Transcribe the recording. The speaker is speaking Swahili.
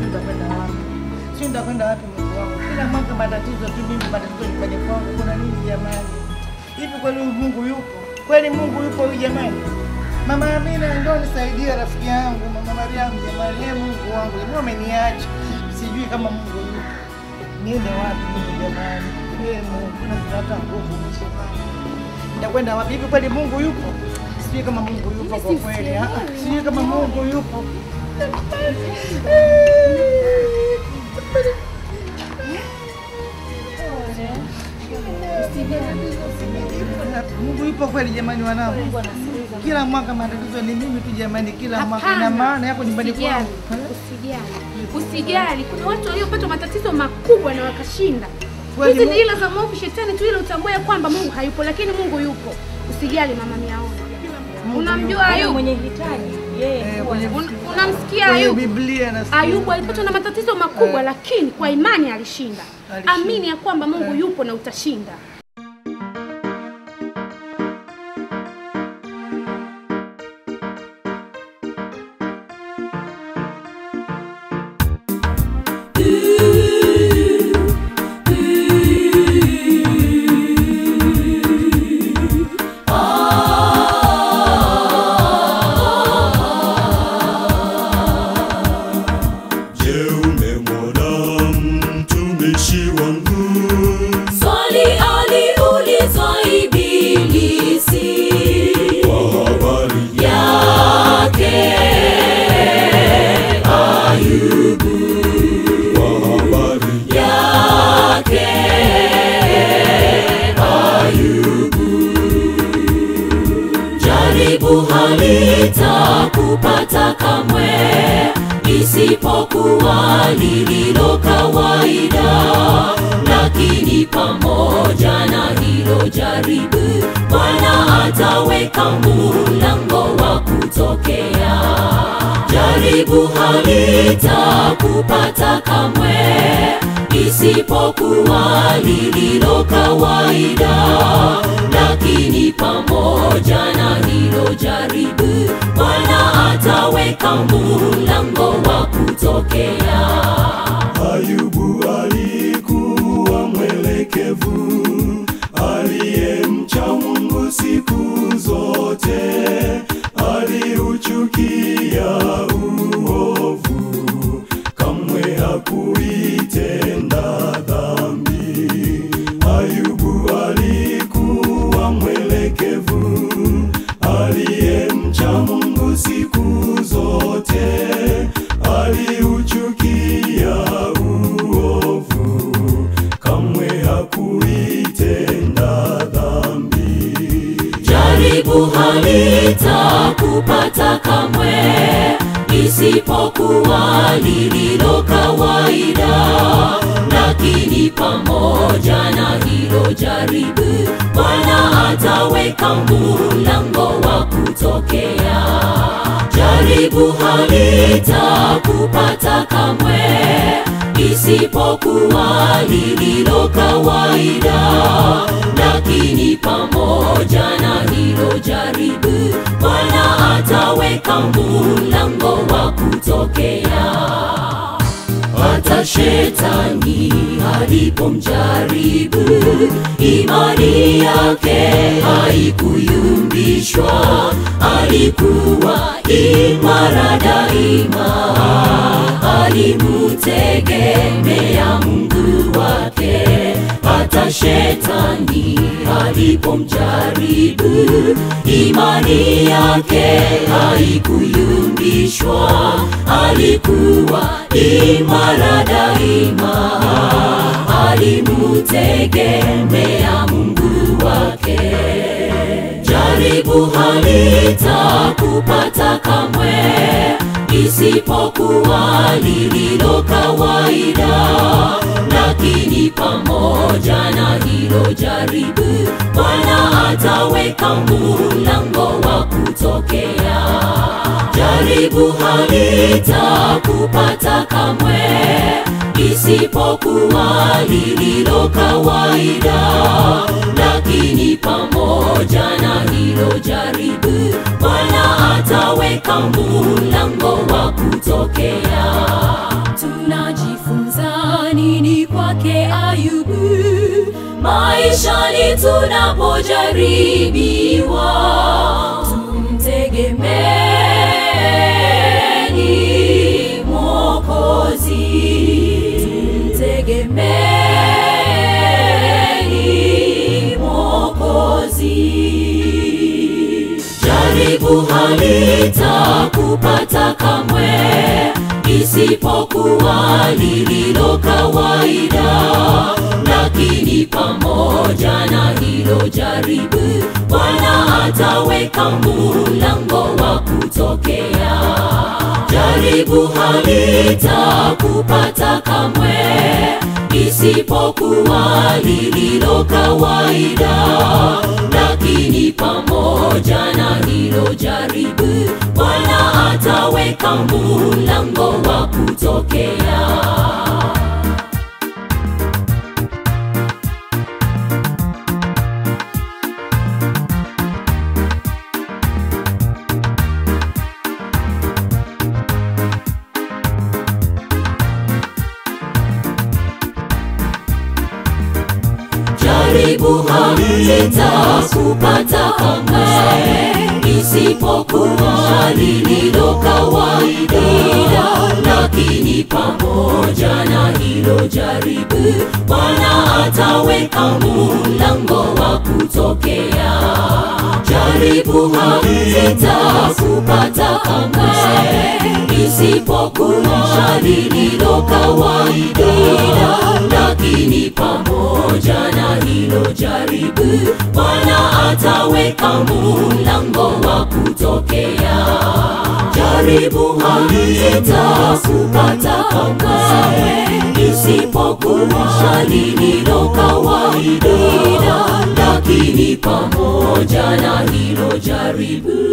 nitakwenda wapi? Sijui nitakwenda wapi Mungu wangu. Kila mwaka matatizo tu mimi matatizo nyumbani kwangu. Kuna nini jamani? Hivi kweli huyu Mungu yupo? Kweli Mungu yupo huyu jamani? Mama Amina ndio nisaidie rafiki yangu Mama Mariamu jamani. Ee Mungu wangu, mbona umeniacha? Sijui kama Mungu yupo. Niende wapi mimi jamani? Ee Mungu, napata nguvu mwisho wangu. Nitakwenda wapi? Hivi kweli Mungu yupo? Sijui kama Mungu yupo kwa kweli. ah, Sijui kama Mungu yupo. Mungu yupo kweli jamani wanangu. Kila mwaka matatizo ni mimi tu jamani, kila mwaka ina Hapana. maana yako nyumbani Usijali, kwangu. usijali, usijali. Kuna watu waliopata matatizo makubwa na wakashinda. Kweli Hizi Mungu- ni ila za mwovu shetani tu, ili utambue ya kwamba Mungu hayupo, lakini Mungu yupo. Usijali mama Miaona. Mungu Unamjua yupo. Ayubu? mwenye hitaji yeye Eh, kuwa kwenye- Un- Unamsikia kwenye Ayubu? Biblia nasikia. Ayubu alipatwa na matatizo makubwa, lakini kwa imani alishinda. Alishinda. Amini ya kwamba Mungu Eh. yupo na utashinda. Je, umemwona mtumishi wangu? Swali aliulizwa Ibilisi Kwa habari yake Ayubu kwa habari yake Ayubu, jaribu halitakupata kamwe, isipokuwa lililo kawaida. Lakini pamoja na hilo jaribu, Bwana ataweka mlango wa kutokea jaribu halitakupata kamwe, isipokuwa lililo kawaida. Lakini pamoja na hilo jaribu, Bwana ataweka mlango wa kutokea. Ayubu alikuwa mwelekevu, aliyemcha Mungu siku zote, aliuchukia uovu, kamwe hakuitenda dhambi. Ayubu alikuwa mwelekevu, aliyemcha Mungu siku zote, aliuchukia uovu, kamwe hakuitenda dhambi. jaribu halitakupata kamwe, isipokuwa lililo kawaida. Lakini pamoja na hilo jaribu, Bwana ataweka mlango wa kutokea. Jaribu halitakupata kamwe, isipokuwa lililo kawaida. Lakini pamoja na hilo jaribu, Bwana ataweka mlango wa kutokea hata shetani alipomjaribu, imani yake haikuyumbishwa, alikuwa imara daima, alimutegemea Mungu wake. Hata shetani alipomjaribu, imani yake haikuyumbishwa, alikuwa imara daima, alimutegemea Mungu wake. Jaribu halitakupata kamwe, isipokuwa lililo kawaida. Lakini pamoja na hilo jaribu, Bwana ataweka mlango wa kutokea. Jaribu halitakupata kamwe, isipokuwa lililo kawaida. Lakini pamoja na hilo jaribu, Bwana ataweka mlango wa kutokea. tunajifunza nini kwake Ayubu maishani tunapojaribiwa? Tumtegemeeni Mwokozi, tumtegemeeni Mwokozi. Jaribu halitakupata kamwe, isipokuwa lililo kawaida. Lakini pamoja na hilo jaribu, Bwana ataweka mlango wa kutokea. Jaribu halitakupata kamwe, isipokuwa lililo kawaida. Lakini pamoja na hilo jaribu, Bwana ataweka mlango wa kutokea. jaribu halitakupata kamwe, isipokuwa lililo kawaida. Lakini pamoja na hilo jaribu, Bwana ataweka mlango wa kutokea. Jaribu halitakupata kamwe, isipokuwa lililo kawaida. Lakini pamoja na hilo jaribu, Bwana ataweka mlango wa kutokea. Jaribu halitakupata kamwe, isipokuwa lililo kawaida. Lakini pamoja na hilo jaribu